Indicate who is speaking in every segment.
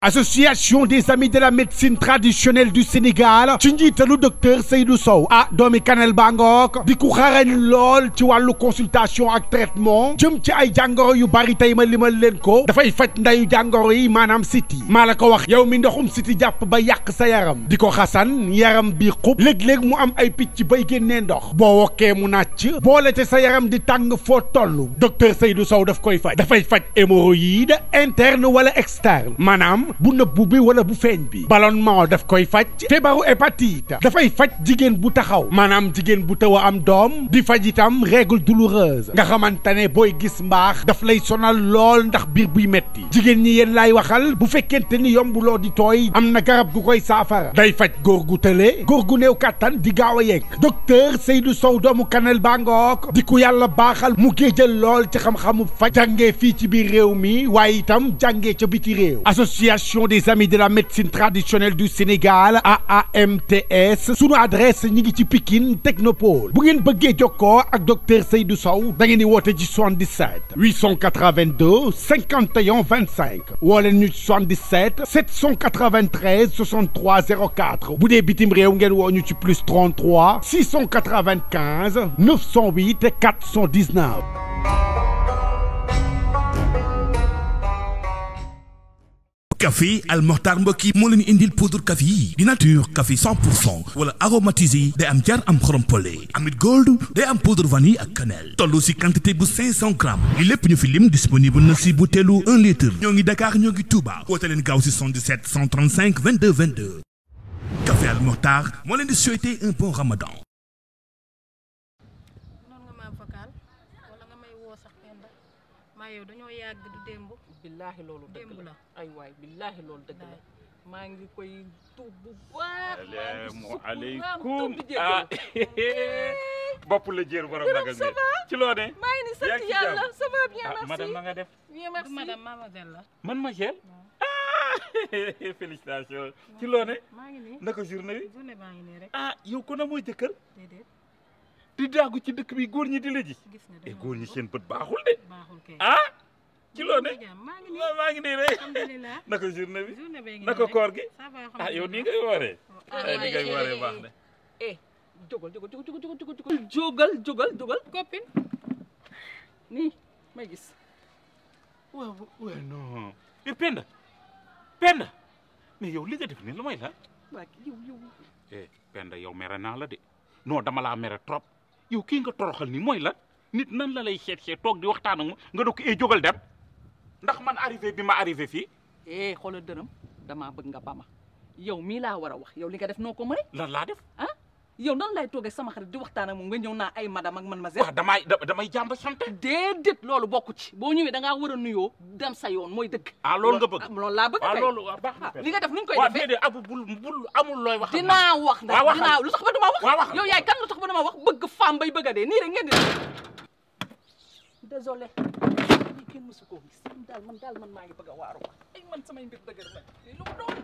Speaker 1: association des amis de la médecine traditionnelle du Sénégal ci njiitalu docteur Seydou Sow ah doomi Kanel Bangook di ku xarañ lool ci wàllu consultation ak traitement jëm ci ay jàngoro yu bari tey ma limal leen ko dafay faj ndayu jàngoro yi maanaam siti maa la ko wax yow mi ndoxum siti jàpp ba yàq sa yaram di ko xasan yaram bi xub léeg-léeg mu am ay picc bay génnee ndox boo wokkee mu nàcc boole te sa yaram di tàng foo toll docteur Seydou Sow daf koy faj dafay faj hémorroïde interne wala externe maanaam bu nëbbu bi wala bu feeñ bi ballonnement daf koy faj feebaru hépatite dafay faj jigéen bu taxaw maanaam jigéen bu taw a am doom di faj itam règle douloureuse nga xamante ne booy gis mbaax daf lay sonal lool ndax biir buy metti jigéen ñi yéen laay waxal bu fekkente ni yombuloo di tooy am na garab gu koy saafara day faj góor gu tële góor gu néew kàttan di gaaw a yegg docteur Seydou Sow doomu Kanel Bangook di ku yàlla baaxal mu géejal lool ci xam-xamu faj jàngee fii ci biir réew mi waaye itam jàngee ca biti réew association des amis de la médecine traditionnelle du Sénégal AAMTS sunu adresse ñi ngi ci Pikine Technopole bu ngeen bëggee jokkoo ak docteur Seydou Sow da ngeen di woote ci 77 882 51 25 woo leen ñu ci 77 793 63 04 bu dee bitim réew ngeen woo ñu ci plus 33 695 908 419.
Speaker 2: café Al Mokhtar mbokk yi moo leen indil poudre café yi di nature café 100 pour cent wala aromatisé day am jar am xorom pole amit gold day am poudre vanille ak cannelle toll si quantité bu 500 grammes li lépp ñu fi lim disponible na si butéelu 1 litre ñoo ngi Dakar ñoo ngi Touba woote leen gaaw si 77 135 22 22 café Al Mokhtar moo leen di souhaiter un bon ramadan
Speaker 3: noonu nga ma vocal wala nga may woo sax penda maa yow dañoo yàgg du démb
Speaker 4: billaahi loolu dëgg
Speaker 3: démb
Speaker 4: la
Speaker 3: la
Speaker 4: ay waay billaahi loolu dëgg la
Speaker 3: Wallaay.
Speaker 4: maa ngi koy tuub bu baax maa ngi
Speaker 5: salaamu
Speaker 4: sukk
Speaker 5: aleykum
Speaker 4: tuub di
Speaker 5: ah
Speaker 4: jéggalu
Speaker 5: bopp la jër borom nagal mi ci loo ne
Speaker 4: maa ngi ni
Speaker 5: yaa
Speaker 4: sant
Speaker 5: ngi ci
Speaker 4: yàlla
Speaker 5: jàmm?
Speaker 4: ça va bien
Speaker 5: ah
Speaker 4: merci
Speaker 5: madame na nga def
Speaker 4: bien
Speaker 3: du
Speaker 4: merci
Speaker 3: madame mademoiselle la
Speaker 5: man ma gel ah félicitations ci loo ne
Speaker 3: maa ngi nii
Speaker 5: naka journée bi
Speaker 3: journée baa ngi nii rek
Speaker 5: ah yow ko na mooy jëkkër
Speaker 3: déedéet
Speaker 5: di daagu ci dëkk bi góor ñi di la ji
Speaker 3: gis nga
Speaker 5: e
Speaker 3: dama
Speaker 5: góor ñi seen bët baaxul de
Speaker 3: baaxul kay
Speaker 5: ah ci loo ne
Speaker 3: jàmm maa ngi nii
Speaker 5: waaw maa ngi nii rek
Speaker 3: alhamdulilah
Speaker 5: naka journée bi
Speaker 3: journée bee ngi nii
Speaker 5: naka
Speaker 3: rek.
Speaker 5: koor gi
Speaker 3: ça va
Speaker 5: ah yow nii
Speaker 3: alhamdulilah.
Speaker 5: ngay wooree
Speaker 3: Ah,
Speaker 5: ay ni ngay wooree baax na
Speaker 4: eh jógal jógal jógal jógal jógal jógal jógal jógal jógal
Speaker 3: copine
Speaker 4: nii may gis
Speaker 5: waaw waaw non e Penda Penda mais yow li nga def nii lu may la
Speaker 4: waa yow yow
Speaker 5: eh Penda yow mere naa la de non dama laa mere trop yow kii nga toroxal nii mooy lan nit nan la lay seet seet toog di waxtaan ak moom nga ne ko eh jógal dem ndax man arrivé bi ma arrivé fii
Speaker 4: eh xoolal dërëm damaa bëgg nga bama yow mii laa war a wax yow li nga def noo ko mëne
Speaker 5: lan laa def
Speaker 4: ah yow nan lay toogee sama xarit di waxtaan ak moom nga ñëw naa ay madame ak man ma
Speaker 5: waaw damay da- damay jàmb sant
Speaker 4: déedéet loolu bokku ci boo ñëwee da ngaa war a nuyoo dem sa yoon mooy dëgg.
Speaker 5: ah loolu nga bëgg
Speaker 4: ah, loolu laa bëgg
Speaker 5: waaw
Speaker 4: kay.
Speaker 5: loolu waaw baax na
Speaker 4: ah, li nga def nuñ koy
Speaker 5: waaw
Speaker 4: defee
Speaker 5: déedéet abu bul bul amul looy wax ak man.
Speaker 4: dinaa wax ndax
Speaker 5: waaw waxal.
Speaker 4: dinaa lu tax ba dama wax.
Speaker 5: waaw waxal.
Speaker 4: yow yaay kan lu tax ba dama wax bëgg femme bay bëgg a dee nii rek ngeen di. désolé lii kenn mësu koo gis man daal man daal man maa ngi bëgg a waaru ay man samay mbir dëgër nag lii lu mu doon.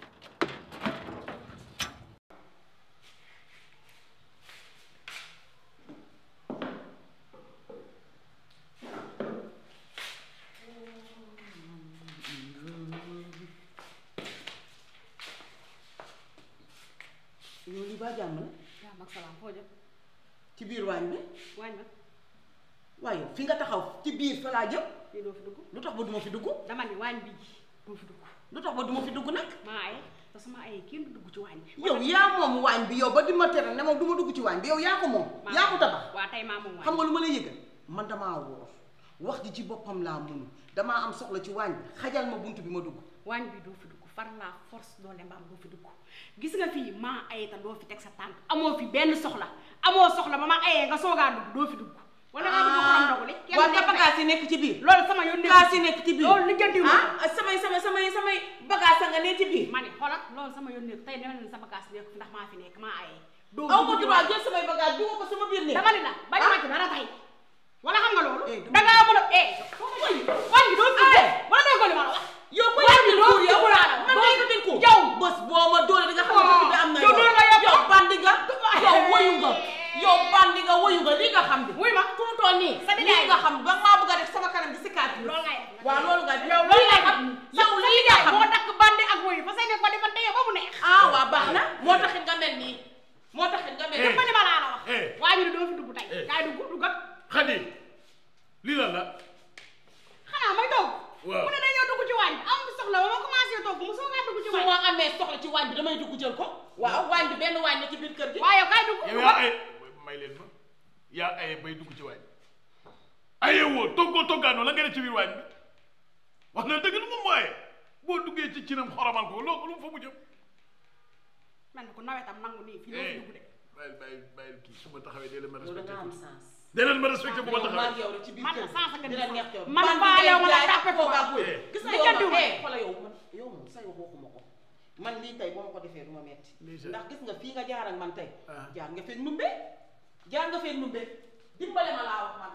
Speaker 6: yow li ba jàmm la
Speaker 3: jàmm ak salaam foo jëm
Speaker 6: ci biir waañ bi
Speaker 3: waañ ma
Speaker 6: waaye fi nga taxaw ci biir fa laa jëm
Speaker 3: fii doo fi dugg
Speaker 6: lu tax ba duma fi dugg
Speaker 3: dama ni waañ bi doo fi dugg
Speaker 6: lu tax ba duma fi dugg nag
Speaker 3: maa ay te sama ay kenn du dugg ci waañ bi
Speaker 6: yow yaa moom waañ bi yow ba di ma tere ne moom du ma dugg ci waañ bi yow yaa ko moom yaa ko tabax
Speaker 3: waa tey maa moom waañ
Speaker 6: xam nga lu ma lay yëgal man damaa woor wax ji ci boppam laa mun damaa am soxla ci waañ bi xajal ma bunt bi ma dugg
Speaker 3: waañ bi doo fi dugg far la force doole mbaam doo fi dugg gis nga fii maa ay ta doo fi teg sa tànk amoo fi benn soxla amoo soxla ba ma ayee nga soogaa dugg doo fi dugg wala nga dugg xorom ndogu li kenn
Speaker 6: waaw
Speaker 3: nekk
Speaker 6: te bagage yi nekk ci biir
Speaker 3: loolu sama yoon nekk
Speaker 6: bagage yi nekk ci biir
Speaker 3: loolu lijjanti wu
Speaker 6: ah samay samay samay samay bagage a nga ne ci biir
Speaker 3: ma ne xoolal loolu sama yoon nekk tey dama ne sa bagage nekk ndax maa fi nekk maa ayee doo
Speaker 6: aw ma
Speaker 3: dugg ci
Speaker 6: droit
Speaker 3: waañ.
Speaker 6: jël samay bagage dugal ko sama biir néeg
Speaker 3: dama ne la bañ
Speaker 6: Ah.
Speaker 3: ma ci dara tey wala xam nga loolu
Speaker 6: Eh, dama-
Speaker 3: da ngaa mën a eh waañ bi doo fi dugg wala doo ko li ma la wax
Speaker 6: yow ko
Speaker 3: waañ bi
Speaker 6: yàgg
Speaker 3: doo
Speaker 6: kuur
Speaker 3: fi
Speaker 6: yow
Speaker 3: dugg laa la
Speaker 6: man
Speaker 3: doo
Speaker 6: ngay
Speaker 3: fi
Speaker 6: ko
Speaker 3: dugg.
Speaker 6: yow bés boo ma dóoree di nga xam ne dëkk bi am na
Speaker 3: yow dóor nga yow.
Speaker 6: yow bandi nga yow woyu nga yow bandi nga woyu nga lii nga xam bi
Speaker 3: wuy ma
Speaker 6: fu mu toll nii
Speaker 3: Sa nijaay
Speaker 6: lii nga xam ba maa bëgg a def sama kanam di si kaat
Speaker 3: loolu ngay def
Speaker 6: waaw loolu nga def
Speaker 3: yow loolu ngay
Speaker 6: xam
Speaker 3: def
Speaker 6: yow lii nga xam
Speaker 3: moo takk bande
Speaker 6: waañ bi damay dugg jël ko waaw waañ bi benn waañ la ci biir kër gi
Speaker 3: waaye yow kay dugg
Speaker 7: yow yaa ay may leen ma yaa aye bay dugg ci waañ bi aye woo toggoo toggaanoo la nga def ci biir waañ bi wax na dëgg lu moom waaye boo duggee ci cinam xoromal ko loo lu mu fa mu jëm
Speaker 3: mel ni ko nawetam nangu nii fii doo fi dugg de
Speaker 7: bàyyil bàyyil bàyyil kii su ma taxawee dee leen ma
Speaker 6: yow da
Speaker 7: respecté
Speaker 6: nga am sens
Speaker 7: dee leen ma respecté bu ma
Speaker 6: yow maa
Speaker 7: taxawee
Speaker 6: ngi yow rek ci biir
Speaker 3: man
Speaker 6: kër
Speaker 3: la sens nga
Speaker 6: dina neex yow
Speaker 3: man
Speaker 6: ban
Speaker 3: faalew ma la
Speaker 6: jaay
Speaker 3: tàppe
Speaker 6: ak kooku ak
Speaker 3: ko.
Speaker 6: wéy. gis nga
Speaker 3: Li
Speaker 6: yow
Speaker 3: jëndiw
Speaker 6: man
Speaker 3: ma.
Speaker 6: eh xoolal yow man yow moom say wax waxuma ko man lii tey boo ma ko defee du ma metti
Speaker 7: Lii sa-
Speaker 6: ndax gis nga fii nga jaar ak man tey
Speaker 7: Ah.
Speaker 6: jaar nga fee numbe jaar nga fee numbe dimbale ma laa wax man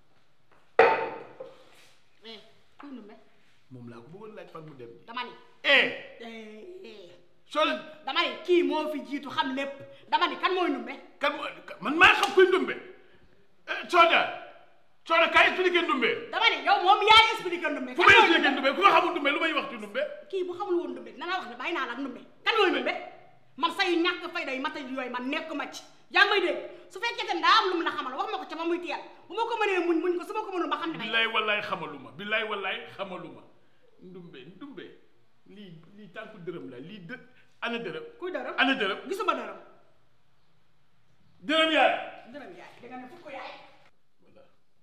Speaker 3: eh kuy numbe
Speaker 7: moom laa ko bëggoon laaj fan mu dem nii
Speaker 3: dama ni
Speaker 7: eh
Speaker 3: eh eh
Speaker 7: soo leen
Speaker 3: dama ni kii moo fi jiitu xam lépp dama ni kan mooy numbe
Speaker 7: kan moo man maa xam kuy ndumbe eh Soda Soda kaay expliqué ndumbe
Speaker 3: dama ni yow moom yaay expliqué ndumbe
Speaker 7: fu
Speaker 3: kan
Speaker 7: may
Speaker 3: mooy
Speaker 7: expliqué
Speaker 3: numbe
Speaker 7: ndumbe ku ma xamul ndumbe lu may wax ci ndumbe
Speaker 3: kii bu xamul woon ndumbe dina la wax ne bàyyi naa la ak ndumbe kan mooy ndumbe man say ñàkk fayda yi mata yooyu man nekk ma ci yaa ngi may dégg su fekkee te daa am lu mu la xamal wax ma ko ca ba muy teel bu ma ko mënee muñ muñ ko su ma ko mënul ba xam ne may
Speaker 7: billaay wallaay xamaluma billaay wallaay xamaluma ndumbe ndumbe lii lii tànku dërëm la lii dë ana dërëm
Speaker 3: kuy dërëm
Speaker 7: ana dërëm
Speaker 3: gisuma dërëm
Speaker 7: dërëm yaay
Speaker 3: dërëm yaay da nga ne fukk yaay
Speaker 7: voilà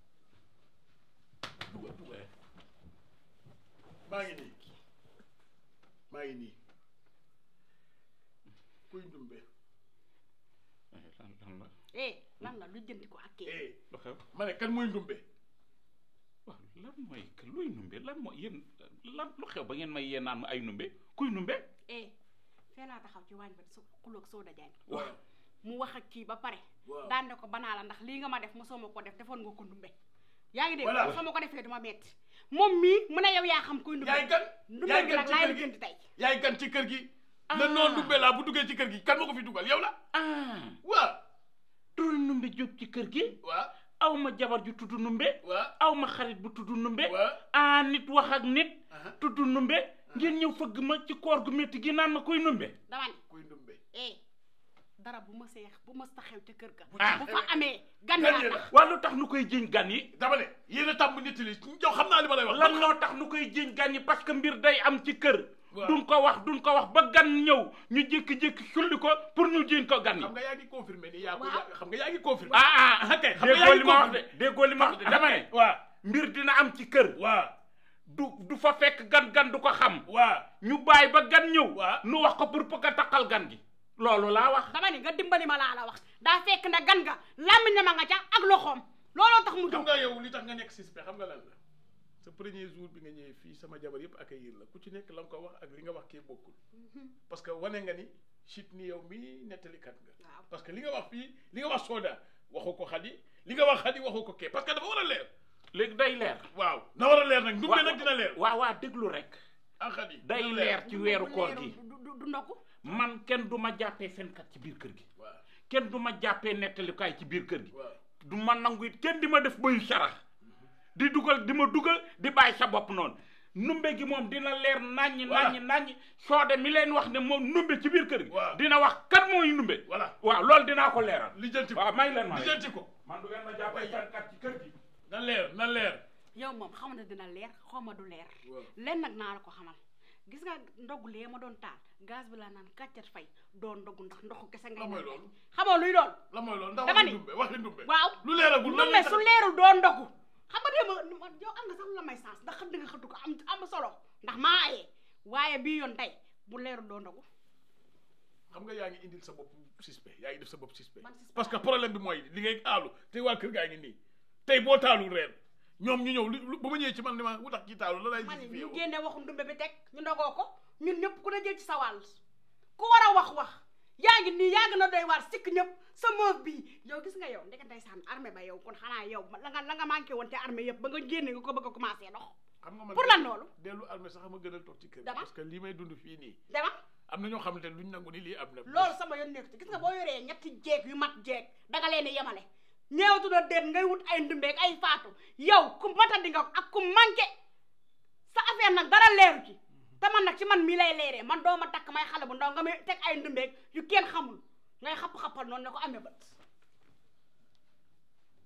Speaker 7: dugal dugal maa ngi nii maa ngi nii kuy ndumbe
Speaker 5: lan lan la
Speaker 3: eh lan la lu jëndi ko ak kii
Speaker 7: eh
Speaker 5: lu xew
Speaker 7: ma ne kan mooy ndumbe
Speaker 5: waaw lan mooy que luy numbe lan mooy yéen lan lu xew ba ngeen may yee naan ma ay numbe kuy numbe
Speaker 3: eh fee laa taxaw ci waañ ba su xuloog soo dajaan
Speaker 7: waaw
Speaker 3: mu wax ak kii ba pare
Speaker 7: Waaw.
Speaker 3: daan ne ko banaa la ndax lii nga ma def mosoo ma ko def defoon nga ko ndumbe yaa ngi dégg
Speaker 7: Voilà.
Speaker 3: soo ma ko defee duma metti moom mii mu ne yow yaa xam kuy ndumbe
Speaker 7: yaay gan
Speaker 3: ndumbe
Speaker 7: yaay
Speaker 3: bi
Speaker 7: gan
Speaker 3: nag
Speaker 7: ci
Speaker 3: laay
Speaker 7: kër
Speaker 3: la
Speaker 7: gi
Speaker 3: jënd tey
Speaker 7: yaay gan ci kër gi la noon ndumbe laa bu duggee ci kër gi kan ma ko fi dugal yow la
Speaker 5: ah
Speaker 7: waaw
Speaker 5: turu numbe jóg ci kër gi
Speaker 7: waaw
Speaker 5: aw ma jabar ju tudd numbe
Speaker 7: waaw
Speaker 5: aw ma xarit bu tudd numbe
Speaker 7: waaw
Speaker 5: ah nit wax ak nit
Speaker 7: Aha.
Speaker 5: tudd numbe ngeen ñëw fëgg ma ci koor gu métti gi naan ma kuy numbe
Speaker 3: dama ni
Speaker 7: kuy ndumbe
Speaker 3: eh dara bu ma seex bu ma taxew ca kër ga
Speaker 5: Ah.
Speaker 3: bu fa amee gan
Speaker 7: Gan
Speaker 3: yaa
Speaker 7: yi la.
Speaker 3: tax
Speaker 5: waa lu tax nu koy jiñ gan yi
Speaker 7: dama ne yéen a tàmm nit li yow xam naa li ma lay wax
Speaker 5: lan moo tax nu koy jiñ gan yi parce que mbir day am ci kër
Speaker 7: Waaw.
Speaker 5: duñ ko wax duñ ko wax ba gan ñëw ñu jékki-jékki sulli ko pour ñu jiñ ko gan yi
Speaker 7: xam nga yaa ngi confirmé ni yaa ko
Speaker 3: Waaw.
Speaker 7: yaa- xam nga yaa ngi confirmé
Speaker 5: ah ah ah kay
Speaker 7: Xam nga
Speaker 5: déggoo
Speaker 7: yaa
Speaker 5: li
Speaker 7: ngi
Speaker 5: ma wax de
Speaker 7: confirmé.
Speaker 5: déggoo li ma wax de dama ne
Speaker 7: waaw
Speaker 5: mbir dina am ci kër
Speaker 7: waaw
Speaker 5: du du fa fekk gan gan du ko xam
Speaker 7: waaw
Speaker 5: ñu bàyyi ba gan ñëw
Speaker 7: Waaw.
Speaker 5: nu wax ko pour bëgg a taqal gan gi loolu laa wax
Speaker 3: dama ni nga dimbali ma laa la wax daa fekk na gan nga làmmiñ ma nga ca ak loxoom looloo tax mu
Speaker 7: xam
Speaker 3: jóg
Speaker 7: nga yow li tax nga nekk suspect xam nga lan la sa premier jour bi nga ñëwee fii sama jabar yëpp accueillir la ku ci nekk la nga ko wax ak li nga wax kii bokkul parce que wane nga ni chit ni yow mii nettalikat nga
Speaker 3: Waaw.
Speaker 7: parce que li nga wax fii li nga wax Soda waxu ko Xadi li nga wax Xadi waxu ko kee parce que dafa war a leer
Speaker 5: léegi day leer
Speaker 7: waaw na war a leer nag ndumbe nag dina leer
Speaker 5: waaw waaw déglu rek
Speaker 7: ah Xadi
Speaker 5: day
Speaker 7: dina
Speaker 5: leer ci weeru koor
Speaker 3: du
Speaker 5: gi
Speaker 3: du- du du ndokku
Speaker 5: man kenn du ma jàppee fenkat ci biir kër gi
Speaker 7: waaw
Speaker 5: kenn du ma jàppee nettalikaay ci biir kër gi
Speaker 7: waaw
Speaker 5: du ma nangu it kenn di ma def bayu sarax di dugal di ma dugal di bàyyi sa bopp noonu numbe gi moom dina leer naññi
Speaker 7: Voilà.
Speaker 5: naññi naññi soode mi leen wax ne moom numbe ci biir kër gi
Speaker 7: Waaw.
Speaker 5: dina wax kan mooy numbe
Speaker 7: voilà
Speaker 5: waaw loolu dinaa ko leeral
Speaker 7: lijjanti ko
Speaker 5: waaw may leen ma
Speaker 7: lijjanti ko
Speaker 5: man du ngeen ma jàppee fenkat ci kër gi
Speaker 7: na leer na leer
Speaker 3: yow moom xam na dina leer xaw ma du leer
Speaker 7: Waaw.
Speaker 3: len nag naa la ko xamal gis nga ndogu lee ma doon taal gaz bi laa naan kàccat fay doon ndogu ndax ndoxu kese ngay
Speaker 7: La mooy
Speaker 3: naan
Speaker 7: loolu.
Speaker 3: xamoo luy doon
Speaker 7: la mooy loolu ndax
Speaker 3: Dama
Speaker 7: waxi
Speaker 3: ni.
Speaker 7: ndumbe waxi ndumbe
Speaker 3: waaw
Speaker 7: lu leeragul lan
Speaker 3: numbe
Speaker 7: lay
Speaker 3: su
Speaker 7: tax-
Speaker 3: leerul doon ndogu xam nga déema man yow am nga sax lu la may sens ndax xëdd nga xëddu ko am am solo ndax maa ayee waaye bii yoon tey bu leerul doon ndogu
Speaker 7: xam nga yaa ngi indil sa bopp suspect yaa ngi def sa bopp suspect
Speaker 3: Man suspect
Speaker 7: parce que problème bi mooy li ngay aalu te waa kër gaa ngi nii tey boo taalul reer ñoom ñu ñëw lu ba ma ñëwee ci man ni ma wutax kii taalu la lay
Speaker 3: ma ne
Speaker 7: gis fi
Speaker 3: ñu
Speaker 7: yow
Speaker 3: génne waxu ndumbe bi teg ñu ndogoo ko ñun ñëpp ku ne jël ci sa wàll ku war a wax wax yaa ngi nii yaa ngi na doy waar sikk ñëpp sa moof bii yow gis nga yow ndeke ndeysaan armée ba yow kon xanaa yow la nga la nga manqué woon te armée yëpp ba nga génne nga ko bëgg a commencé dox
Speaker 7: xam nga man
Speaker 3: pour lan loolu
Speaker 7: dellu armée sax ma gënal toog ci kër
Speaker 3: Dama.
Speaker 7: parce que lii may dund fii nii
Speaker 3: dama
Speaker 7: am na ñoo xamante ne luñ nangu ni lii am na
Speaker 3: loolu sama yoon nekk ci gis nga boo yoree ñetti jeeg yu mat jeeg danga leen di yemale ñeewtu na déet ngay wut ay ndumbeeg ay faatu yow ku matandi nga ak ku manqué sa affaire nag dara leeru ci te man nag ci man mii lay leeree man doo ma takk may xale bu ndaw nga may teg ay ndumbeeg yu kenn xamul ngay xapp-xappal noonu ne ko amee bët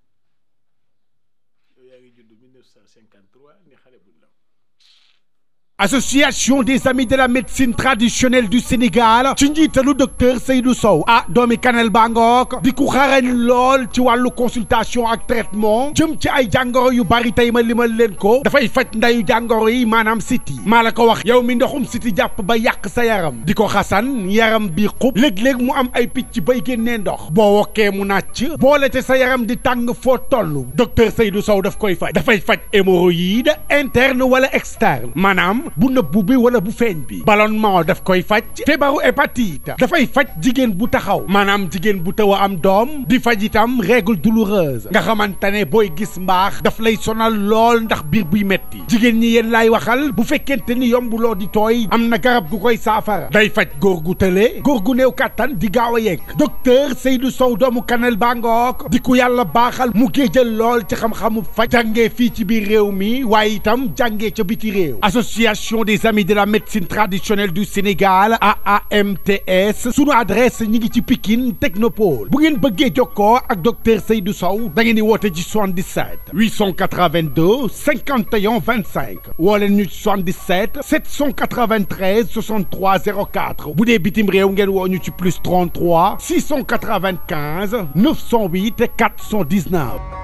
Speaker 7: yow yaa ngi judd 1953 ni xale bu ndaw
Speaker 1: association des amis de la médecine traditionnelle du Sénégal ci njiitalu docteur Seydou Sow ah doomi Kanel Bangook di ku xarañ lool ci wàllu consultation ak traitement jëm ci ay jàngoro yu bari tey ma limal leen ko dafay faj ndayu jàngoro yi maanaam siti maa la ko wax yow mi ndoxum siti jàpp ba yàq sa yaram di ko xasan yaram bi xub léeg-léeg mu am ay picc bay génnee ndox boo wokkee mu nàcc boole te sa yaram di tàng foo toll docteur Seydou Sow daf koy faj dafay faj hémorroïde interne wala externe maanaam bu nëbbu bi wala bu feeñ bi ballonnement daf koy faj feebaru hépatite dafay faj jigéen bu taxaw maanaam jigéen bu taw a am doom di faj itam règle douloureuse nga xamante ne booy gis mbaax daf lay sonal lool ndax biir buy metti jigéen ñi yéen laay waxal bu fekkente ni yombuloo di tooy am na garab gu koy saafara day faj góor gu tële góor gu néew kàttan di gaaw a yegg docteur Seydou Sow doomu Kanel Bangook di ku yàlla baaxal mu géejal lool ci xam-xamu faj jàngee fii ci biir réew mi waaye itam jàngee ca biti réew association des amis de la médecine traditionnelle du Sénégal AAMTS sunu adresse ñi ngi ci Pikine Technopole bu ngeen bëggee jokkoo ak docteur Seydou Sow da ngeen di woote ci 77 882 51 25 woo leen ñu ci 77 793 63 04 bu dee bitim réew ngeen woo ñu ci plus 33 695 908 419